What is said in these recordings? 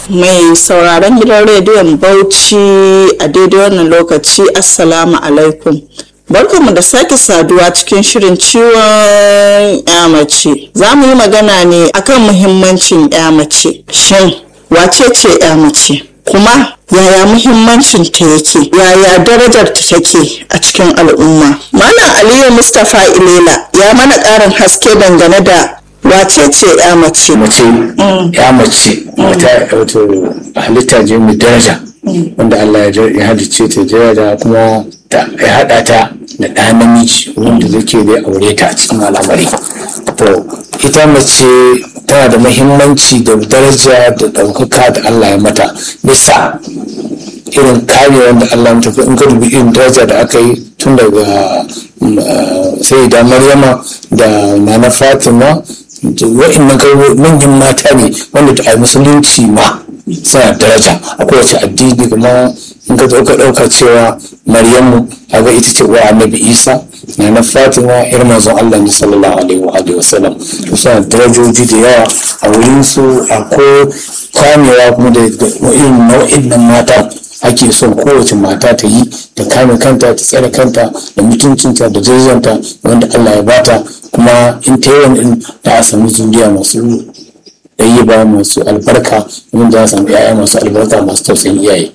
mai sauraron gidan rediyon bauchi a daidai wannan lokaci assalamu alaikum barkanmu da sake saduwa cikin shirin ciwon ya mace za mu yi magana ne akan muhimmancin ya mace shin wace ce ya mace kuma yaya muhimmancin ta yake yaya darajar ta take a cikin al'umma malam aliyu mustapha ilela ya mana ƙarin haske dangane da wace ce ya mace mace ya mace wata wato halitta ce mai daraja wanda Allah ya halicce ta daraja kuma ya haɗa ta da ɗa namiji wanda zake zai aure ta a cikin al'amari to ita mace tana da mahimmanci da daraja da ɗaukaka da Allah ya mata bisa irin kare wanda Allah ya tafi in ka dubi irin daraja da aka yi tun daga sai da maryama da nana fatima wa'annan manyan mata ne wanda a musulunci ma suna daraja a kowace addini kuma in ka ɗauka ɗauka cewa maryamu kaga ita ce wa annabi isa na na fatima yar manzon allah ne sallallahu alaihi wa alihi wasallam to suna darajoji da yawa a wurin su akwai kwamewa kuma da irin nau'in nan mata ake son kowace mata ta yi ta kame kanta ta tsare kanta da mutuncinta da darajanta wanda Allah ya bata kuma in ta yi wani da a samu zuriya masu ba masu albarka wanda za a samu 'ya'ya masu albarka masu tausayin iyaye.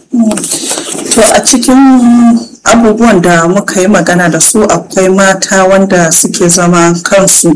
to a cikin abubuwan da muka yi magana da su akwai mata wanda suke zama kansu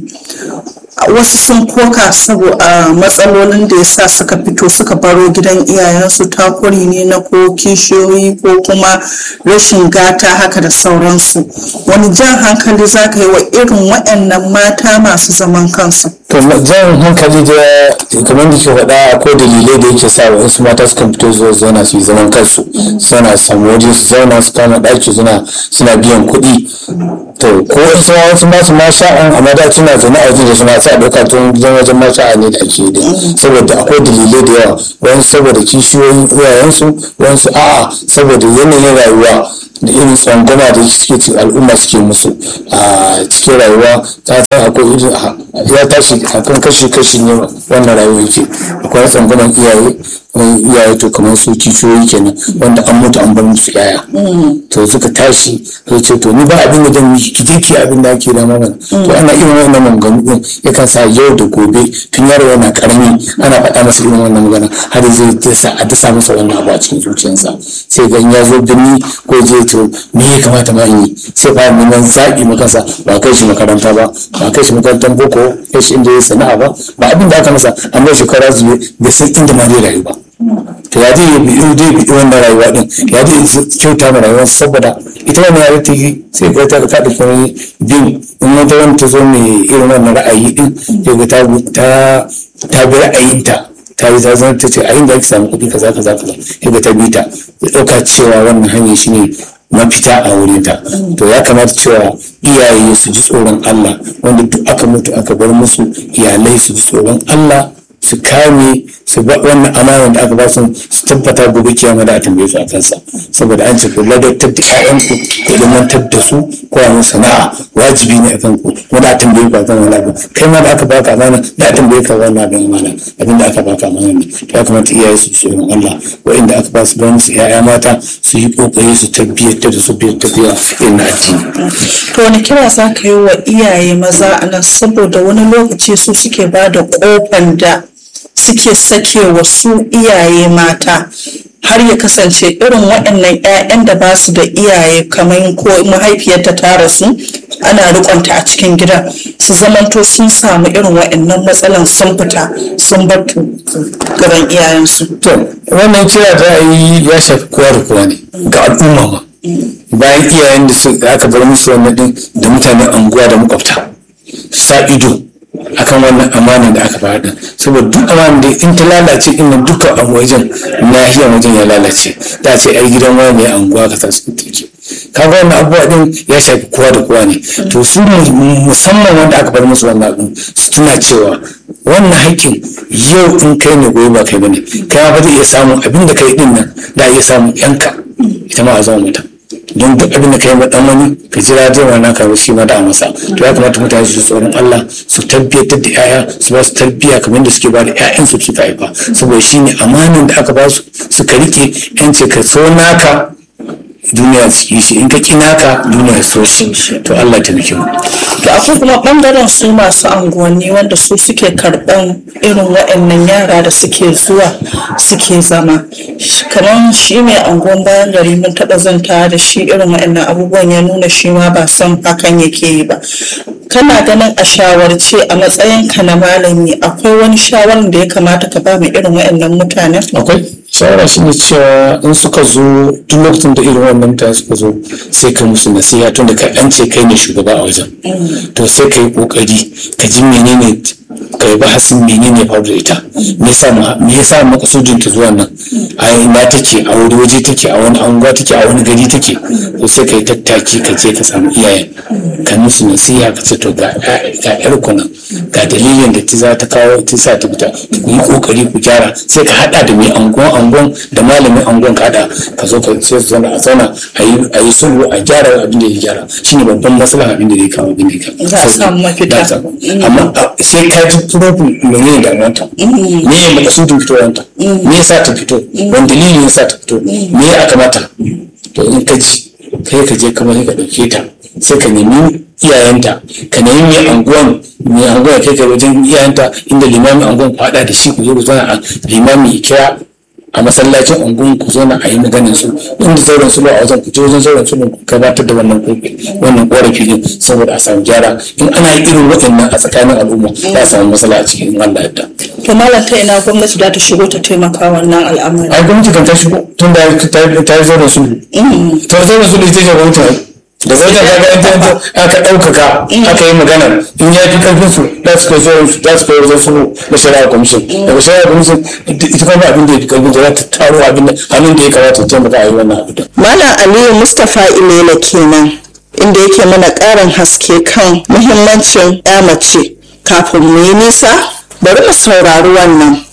wasu sun koka saboda matsalolin da ya sa suka fito suka baro gidan iyayensu takuri ne na ko kishiyoyi ko kuma rashin gata haka da sauransu wani jan hankali za ka yi wa irin waɗannan mata masu zaman kansu to jan hankali da kamar da ke faɗa ko dalilai da yake sa wasu mata suka fito zuwa zauna su yi zaman kansu suna samu waje su zauna su kama ɗaki suna biyan kuɗi to ko wasu wasu masu ma sha'an amma da suna zaune a waje da suna sa ɗauka tun gidan wajen ma sha'a ne da ake yi saboda akwai dalilai da yawa wani saboda kishiyoyin iyayensu wani a'a saboda yanayin rayuwa da irin tsangwama da suke ci al'umma suke musu a cikin rayuwa ta ta akwai irin ya tashi akan kashi-kashi ne wannan rayuwa yake akwai tsangwaman iyaye iyaye to kamar su kishiyoyi kenan wanda an mutu an bar musu yaya to suka tashi sai ce to ni ba abin da zan yi ki je ki abin da ake da mana to ana irin wannan maganganu din yakan sa yau da gobe tun yaro yana karami ana faɗa masa irin wannan magana har zai dasa a dasa masa wannan abu a cikin zuciyarsa sai ga ya zo birni ko je to me ya kamata ma in yi sai fara neman zaɓi makansa ba kai shi makaranta ba ba kai shi makarantar boko kai shi inda ya sana'a ba ba abin da aka masa amma shekara zuwa bai san inda ma zai rayu ba to ya zai bi zai bi wannan rayuwa din ya zai kyauta ma rayuwar saboda ita wannan ya ta yi sai ga ta ta dauki wani bin in wata wani ta zo mai irin wannan ra'ayi din sai ga ta ta ta bi ra'ayinta ta yi zazan ta ce a inda ake samu kuɗi kaza kaza kaza sai ga ta bi ta ya ɗauka cewa wannan hanyar shine mafita a wurinta to ya kamata cewa iyaye su ji tsoron Allah wanda duk aka mutu aka bar musu iyalai su ji tsoron Allah su kame su ba wannan amanar da aka ba su su tabbata gobe kiyama da a tambaye su a kansa saboda an ce ku ladabtar da ƴaƴanku ku ilmantar da su ko a sana'a wajibi ne a kanku wanda a tambaye ku a kan wani abu kai ma da aka baka amana da a tambaye ka wannan abin amana abin da aka baka amana ne ya kamata iyaye su tsoron Allah wa'inda aka ba su don su ƴaƴa mata su yi kokari su tabbatar da su biyar tafiya irin addini. to wani kira za ka yi wa iyaye maza a nan saboda wani lokaci su suke ba da kofan da suke sake wa su iyaye mata har ya kasance irin waɗannan 'ya'yan da ba su da iyaye kamar ko mahaifiyarta ta rasu ana rikonta a cikin gidan su zamanto sun samu irin waɗannan matsalan sun fita sun bar gaban iyayensu. to wannan kira da yi ya shafi kowa da kowa ne ga al'umma ma bayan iyayen da aka bar musu wannan din da mutanen anguwa da makwabta sa ido akan wannan amanar da aka faɗa saboda duk amanar da in ta lalace din nan dukkan abu wajen nahiyar wajen ya lalace da ce ai gidan wani ne anguwa ka sa su take kaga wannan abubuwa din ya shafi kowa da kowa ne to su musamman wanda aka bar musu wannan abin su tuna cewa wannan haƙƙin yau in kai ne gobe ba kai bane kai ma ba zai iya samun abin da kai din nan da iya samun yanka ita ma a zama mutum don duk abin da ka yi ma dan wani ka jira zai wannan ka shi ma da masa to ya kamata mutane su tsoron Allah su tabbatar da yaya su ba su tarbiyya kamar da suke ba da ƴaƴan su suka haifa saboda shine amanin da aka ba su suka rike yance ka so naka duniya su yi shi in ka naka duniya so shi to Allah ta nake mu to akwai kuma bangaren su masu anguwanni wanda su suke karban irin waɗannan yara da suke zuwa suke zama kamar shi mai anguwan bayan gari mun taɓa zanta da shi irin waɗannan abubuwan ya nuna shi ma ba son hakan yake yi ba kana ganin a shawarce a matsayinka na malami akwai wani shawarar da ya kamata ka ba mu irin waɗannan mutanen akwai shawara shi ne cewa in suka zo duk lokacin da irin wannan mutane suka zo sai ka musu nasiha tun da kai an ce kai ne shugaba a wajen to sai ka yi kokari ka ji menene ka yi bahasin menene faru da ita me yasa me yasa makasudin ta zuwa nan a ina take a wani waje take a wani anguwa take a wani gari take to sai ka yi tattaki ka je ka samu iyayen ka musu nasiha ka ce to ga ga yar ku nan ga dalilin da ta za ta kawo ta sa ta fita ku yi kokari ku gyara sai ka hada da mai anguwan anguwan da malamin anguwan ka hada ka zo ka sai su zauna a zauna a yi a yi sulhu a gyara abin da ya gyara shine babban maslaha abin da ya kawo abin da ya kawo Za a samu mafita. Za a samu. amma sai ka ji problem menene damuwanta me ya makasudin fitowanta me yasa ta fito wani dalilin yasa ta fito me ya kamata to in ka ji kai ka je kamar ka dauke ta sai ka nemi iyayenta ka nemi mai anguwan mai anguwan kai ka wajen iyayenta inda limamin anguwan ku haɗa da shi ku zo ku zauna a limamin ya kira a masallacin ungun ku zauna a yi maganin su inda zauren su a wajen ku je wajen zauren su ku gabatar da wannan kofi wannan korafi din saboda a samu gyara in ana yi irin waɗannan a tsakanin al'umma za a samu matsala a cikin in Allah yadda. to malam ta ina gwamnati za ta shigo ta taimaka wannan al'amari ai gwamnati kan ta shigo tun da ta yi zauren su ta zauren su da ita ce gwamnati da wajen kaga aka ɗaukaka aka yi magana in ya fi ƙarfin su za su kai zuwa za su kai wajen sulhu na shari'a commission daga shari'a commission ita kuma abin da ya fi ƙarfin za ta taro abin da hannun da ya kamata ta taimaka a yi wannan abu Malam Aliyu Mustapha Ilela kenan inda yake mana ƙarin haske kan muhimmancin ya mace kafin mu yi nisa bari mu saurari wannan.